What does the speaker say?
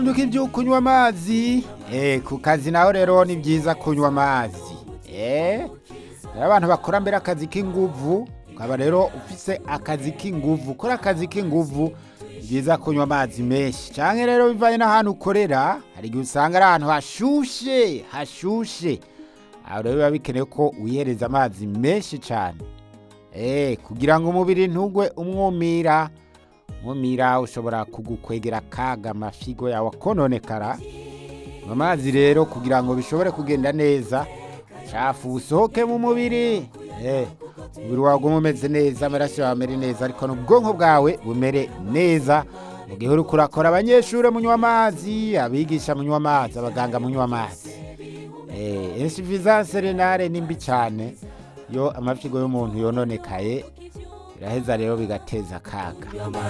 nduka ibyo kunywa amazi eh ku kazi naho rero ni byiza kunywa amazi eh rero abantu bakora mbere akazi k'inguvu ukaba rero ufise akazi k'inguvu ukora akazi k'inguvu ni byiza kunywa amazi menshi cyangwa rero bivanye n'ahantu ukorera hari igihe usanga ari ahantu hashushe hashushe aho rero biba bikenewe ko wihereza amazi menshi cyane eh kugira ngo umubiri ntugwe umwumira umwumira ushobora kugukwegera akaga amafigo yawe akononekara mu mazi rero kugira ngo bishobore kugenda neza shafu usohoke mu mubiri eh umubiri wawe ugume umeze neza amaraso yawe amere neza ariko n'ubwonko bwawe bumere neza mu gihe uri kurakora abanyeshuri munywa amazi abigisha munywa amazi abaganga munywa amazi eh insuffisance renale ni mbi cyane iyo amafigo y'umuntu yononekaye biraheza rero bigateza akaga